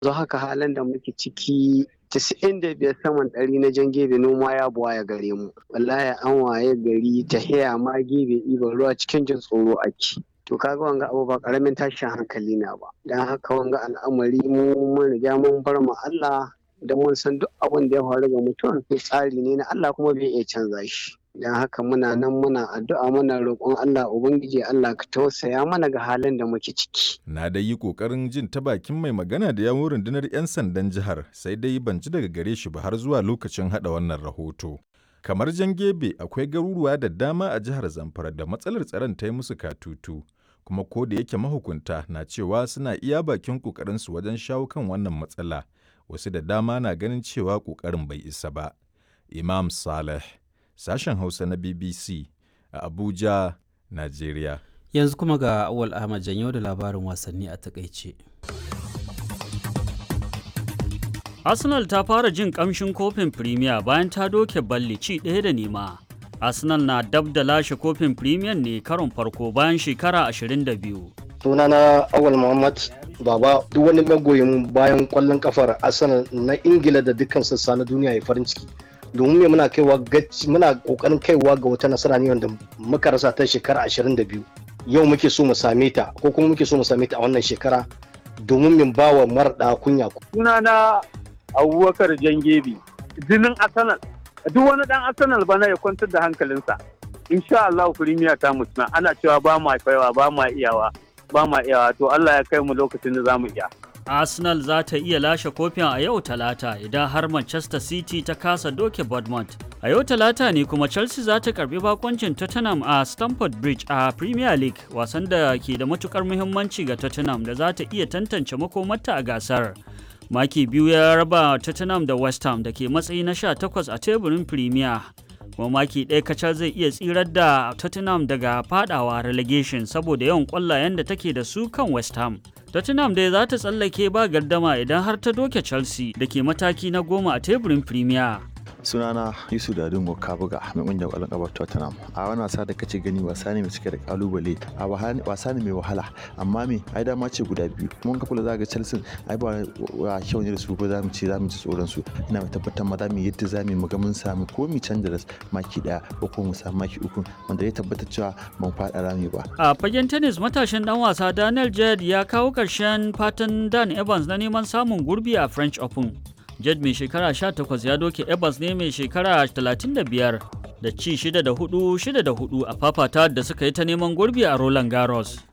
yanzu haka halin da muke ciki casa'in da biyar saman ɗari na jan gebe noma ya buwa ya gare mu wallahi an waye gari ta haya ma gebe ɗiban ruwa cikin jin tsoro ake to kaga wanga abu ba karamin tashin hankali na ba dan haka wanga al'amari mu mun riga mun bar mu Allah da mun san duk abin da ya faru ga mutum tsari ne na Allah kuma bai iya canza shi don haka muna nan muna addu'a muna roƙon Allah ubangiji Allah ka tausaya mana ga halin da muke ciki Na dai yi ƙoƙarin jin ta bakin mai magana da yawon rundunar 'yan sandan jihar sai dai ban ji daga gare shi ba har zuwa lokacin haɗa wannan rahoto. Kamar Jangebe akwai garuruwa da dama a jihar Zamfara da matsalar tsaron ta yi musu katutu. Kuma ko da yake mahukunta na cewa suna iya bakin ƙoƙarinsu wajen shawo kan wannan matsala, wasu da dama na ganin cewa ƙoƙarin bai isa ba. Imam Saleh, sashen Hausa na BBC a Abuja, Najeriya. Yanzu kuma ga Awal Ahmad Janyo da labarin wasanni a takaice. Arsenal ta fara jin kamshin kofin Premier bayan ta doke balli ci ɗaya da nema. Arsenal na dab da lashe kofin Premier ne karon farko bayan shekara 22. sunana awal muhammad baba duk wani magoyin bayan kwallon kafar arsenal na ingila da dukkan sassa na duniya ya farin ciki domin me muna kaiwa muna kokarin kaiwa ga wata nasara ne wanda muka rasa ta shekara 22 yau muke so mu same ta ko kuma muke so mu same ta a wannan shekara domin min bawa marɗa kunya sunana abubakar jangebi jinin arsenal duk wani dan arsenal bana ya kwantar da hankalinsa insha Allah firimiya ta mutuna ana cewa ba ma kaiwa ba ma iyawa ba ma iyawa to Allah ya kai mu lokacin da za mu iya Arsenal za ta iya lashe kofin a yau talata idan har Manchester City ta kasa doke Bournemouth. A yau talata ne kuma Chelsea za ta karbi bakoncin Tottenham a Stamford Bridge a Premier League wasan da ke da matukar muhimmanci ga Tottenham da za ta iya tantance makomarta a gasar. Maki biyu ya raba Tottenham da West Ham da ke matsayi na 18 a teburin Premier. kuma maki ɗaya kacal zai iya tsirar da Tottenham daga fadawa relegation saboda yawan ƙwallayen da take da su kan West Ham. Tottenham dai za ta tsallake ba gardama idan har ta doke Chelsea da ke mataki na goma a teburin Premier. sunana yusuf dadin kabuga mai kungiyar kwallon kafar tottenham a wani wasa da kace gani wasa ne mai cike da kalubale a wasa ne mai wahala amma me ai dama ce guda biyu mun ka kula zaga chelsea ai ba wa kyau ne da su ko zamu ce zamu ci tsoron su ina mai tabbatar ma zamu yadda zamu mu ga mun samu ko mu canza da maki daya ko ko mu samu maki uku wanda ya tabbatar cewa ban fada rami ba a fagen tennis matashin dan wasa Daniel Jed ya kawo karshen fatan Dan Evans na neman samun gurbi a French Open Jed mai shekara 18 ya doke Evans ne mai shekara 35 da ci 6 da 4 6 da 4 a fafata da suka yi ta neman gurbi a Roland Garros.